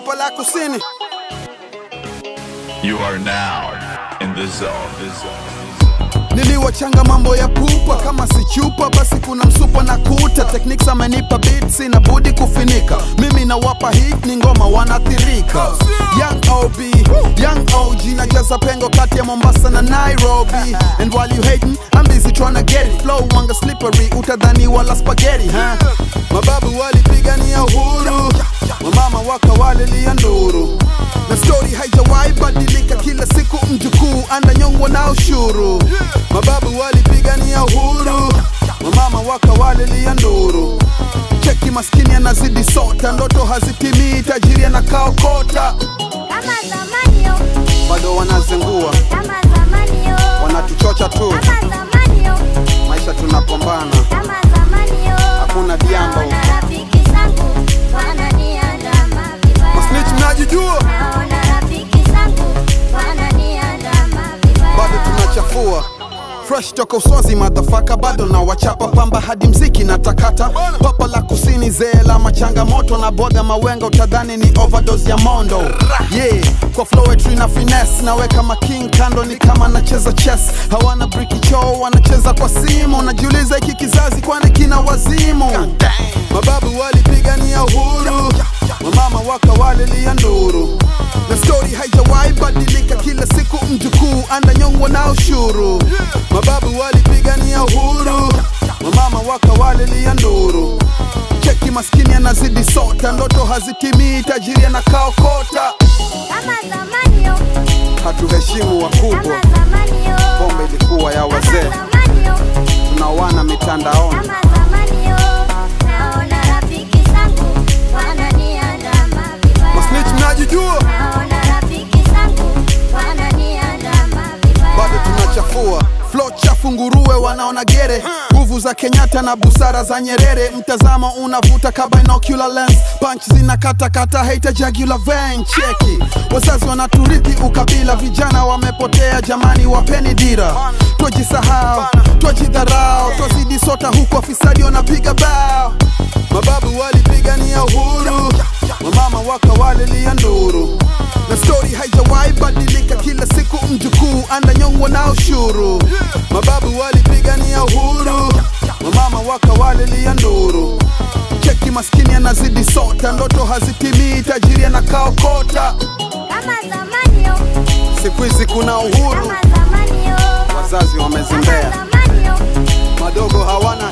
papa la kusini You are now in the zone. The zone. niliwachanga mambo ya pupa kama si chupa basi kuna msupa na kuta techniques amenipa beats na budi kufinika mimi nawapa hit ni ngoma wanathirika young ob young og najaza pengo kati ya mombasa na nairobi and while you hating i'm busy trying to get it flow wanga slippery utadhani wala spaghetti huh? mababu walipigania uhuru wamama wakawalilia nduru na stori haijawahi badilika kila siku mjukuu andanyongwa na ushuru mababu walipigania uhuru wamama wakawalilia nduru cheki maskini anazidi sota ndoto hazitimii tajiri anakaokota Kama zamani yo, bado wanazengua kama zamani yo, wanatuchocha tu kama zamani yo, maisha tunapambana kama zamani yo. Hakuna diambo. Naona rafiki zangu wananiandama vibaya. masnich mnajijua Naona rafiki zangu wananiandama vibaya. bado tunachafua fresh toka uswazi madhafaka bado na wachapa pamba hadi mziki na takata papa la kusini zee la machangamoto na bwaga mawenga utadhani ni overdose ya mondo yeah kwa flowetry na finesse naweka making kando ni kama nacheza chess hawana briki choo wanacheza kwa simu najiuliza hiki kizazi kwani kina wazimu mababu walipigania uhuru wamama wakawalilia nduru na stori haijawahi badilika kila siku mjukuu andanyongwa na ushuru mababu walipigania uhuru wamama wakawalilia nduru cheki maskini anazidi sota ndoto hazitimii tajiri anakaokota Kama zamani yo, hatuheshimu wakubwa kama zamani yo, pombe ilikuwa ya kama wazee zamani yo, tunawana mitandaoni kama zamani yo. Naona rafiki zangu wananiandama vibaya. masnich mnajijua Naona rafiki zangu wananiandama vibaya. bado tunachafua flo chafu nguruwe wanaona gere nguvu za kenyatta na busara za nyerere mtazamo unavuta ka binocular lens punch zinakatakata haita jugular vein cheki wazazi wanaturithi ukabila vijana wamepotea jamani wapeni dira twajisahau twajidharau twazidi sota huku afisadi wanapiga bao mababu walipigania uhuru wamama wakawalilia nduru na stori haijawahi badilika kila siku mjukuu andanyongwa na ushuru mababu walipigania uhuru wamama wakawalilia nduru cheki maskini anazidi sota ndoto hazitimii tajiri anakaokota Kama zamani yo, siku hizi kuna uhuru kama zamani yo, wazazi kama wamezembea zamani yo, madogo hawana